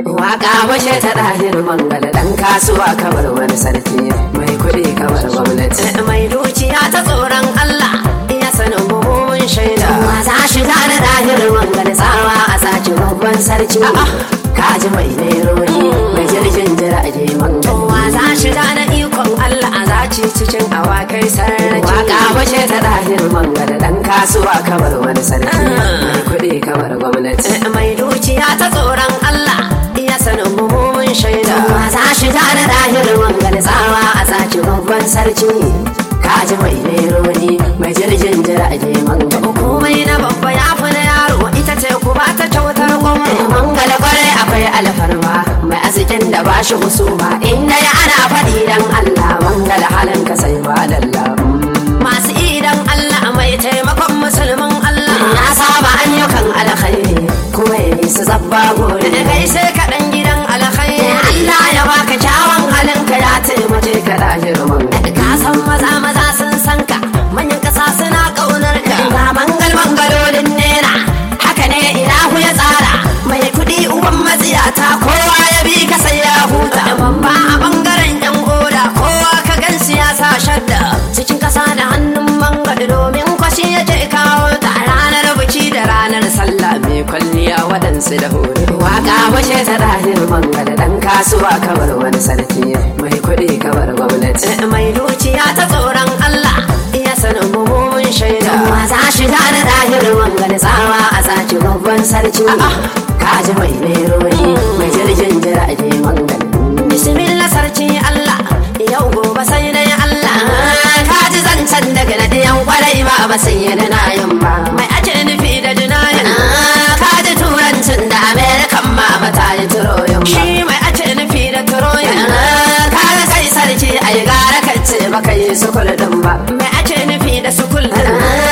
Waka washe ta ɗahir mangala ɗan kasuwa kamar wani sarki mai kuɗi kamar gwamnati. Mai dukiya ta tsoron Allah iya sanin buhumin shaida. Maza shiga da ɗahir mangala tsawa a sace babban sarki. Kaji mai nerori mai jirgin jirage mangala. Maza shiga da ikon Allah a zaci cikin awakai sarki. Waka washe ta ɗahir mangala ɗan kasuwa kamar wani sarki mai kuɗi kamar gwamnati. Mai dukiya ta tsoron Allah iya sanin buhumin shaida za shiga da dahir wangal tsawa a sace babban sarki kaji mai neroni mai jirgin jirage mangala komai na babba ya fi na yaro ita ce ku ba ta kyautar gwamnati mangala kwarai akwai alfarma mai arzikin da ba shi husuma inda ya ana faɗi dan Allah mangala halin ka sai ba dalla masu idan Allah mai taimakon musulmin Allah ya saba ayyukan alkhairi kuma ya yi su zabba gore da kai sai kaɗan gidan alkhairi Allah ya baka kyawun halinka ya taimake ka da girman ka san maza maza sun san ka manyan ƙasa suna ƙaunar ka ga mangal mangalolin nera haka ne ilahu ya tsara mai kuɗi uban matsiyata kowa ya bi ka sai ya huta babba a bangaren yan oda kowa ka gan siyasa shadda cikin ƙasa da hannun mangal domin kwashi yake kawo ta ranar biki da ranar sallah mai kwalliya waɗansu da hore waka washe ta ɗahir manga da ɗan kasuwa kamar wani sarki mai kuɗi kamar gwamnati mai dukiya ta tsoron Allah iya sanin buhumin shaida maza shiga da ɗahir manga da tsawa a sace babban sarki kaji mai nerori mai jirgin jirage manga bismillah sarki Allah yau gobe sai dai Allah kaji zancen daga na ɗiyan kwarai ba ba sai yana na yin ba mai ake nufi da jinayin kaji turancin da amerikan ma mata yi turoyin shi mai ake nufi da turoyin kaga kai sarki a yi gara kace baka yi sukul din ba mai ake nufi da sukul din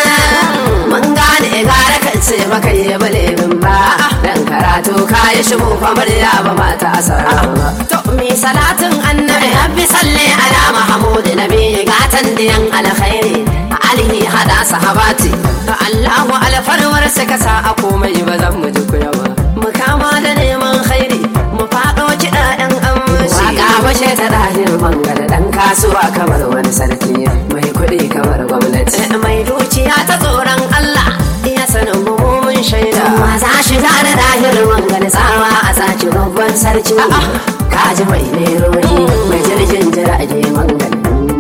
mun gane gara kace baka yi balebin ba dan karatu ka yi shi mu famar ya ba mata asara ba to mi salatin annabi rabbi salli ala mahmud nabi gatan diyan alkhairi alihi hada sahabati Allahu alfarwar suka sa a komai ba zan mu ji kuya ba mu kama da neman khairi mu faɗo kiɗa ɗan amshi waka bashe ta ɗahir bangare ɗan kasuwa kamar wani sarki mai kuɗi kamar gwamnati mai dukiya ta tsoron Allah iya sanin buhumin shaida maza shiga da ɗahir bangare tsawa a sace babban sarki kaji mai nerori mai jirgin jirage mangane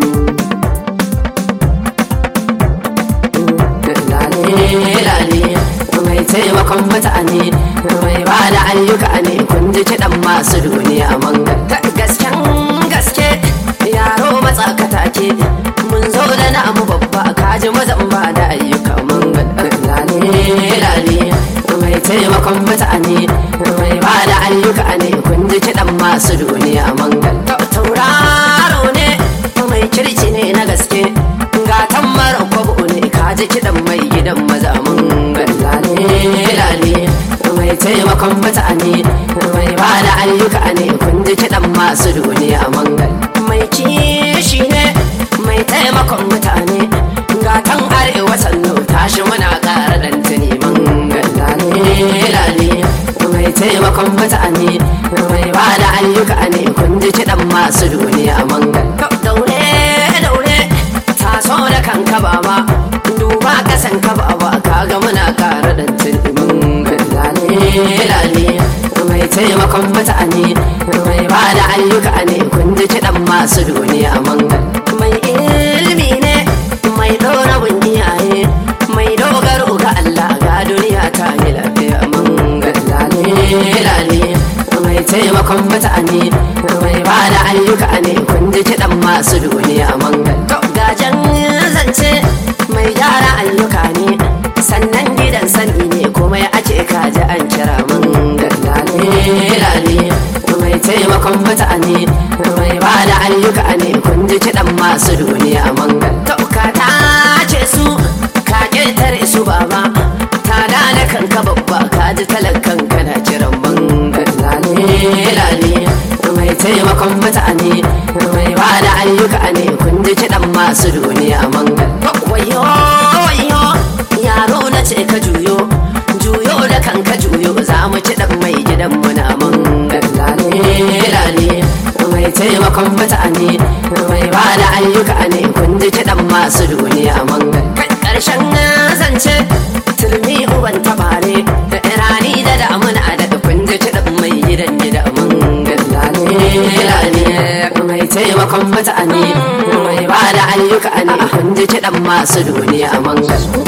lale mai taimakon mutane mai ba da ayyuka ne kun ji kiɗan masu duniya mangal gasken gaske yaro matsakata ke mun zo da namu babba kaji mazan ba da ayyuka mangal lale lale mai taimakon mutane mai ba da ayyuka ne kun ji kiɗan masu duniya mangal tauraro ne mai kirki ne na gaske gatan mara kwabo ne kaji kiɗan mai gidan maza mun lale lale mai taimakon mutane mai ba da ayyuka ne kun ji kiɗan masu duniya mangal mai kishi ne mai taimakon mutane gatan arewa sannu tashi muna ƙara ɗan tuni mangal lale lale mai taimakon mutane mai ba da ayyuka ne kun ji kiɗan masu duniya mangal daure daure taso da kanka baba duba kasan ka baba kaga muna kara dan tilmin lale lale mai taimakon mutane mai ba da ayyuka ne kun ji kiɗan masu duniya mangal mai ilimi ne mai ɗora iyaye mai dogaro ga Allah ga duniya ta yi lafiya mangal lale lale mai taimakon mutane mai ba da ayyuka ne kun ji kiɗan masu duniya mangal gajen zance mai gyara ayyuka ne sannan gidan sani ne kuma ake kaji an kira mangal lale lale mai taimakon mutane mai ba da ayyuka ne kun ji kiɗan masu duniya mangal ka ta ce su ka ƙetare su baba ta da kanka babba ka ji talakan kana kiran mangal lale lale mai taimakon mutane mai ba da ayyuka ne kun ji kiɗan masu duniya mangal wayo wayo yaro na ce ka juyo juyo da kanka juyo za mu ci dan mai gidan mu na mangal kiɗan masu duniya mangal ƙarshen zance turmi uban tabare rani da damuna da kun ji kiɗan mai gidan gida mangal lale mai taimakon mutane mai ba da ayyuka ne kun ji kiɗan masu duniya mangal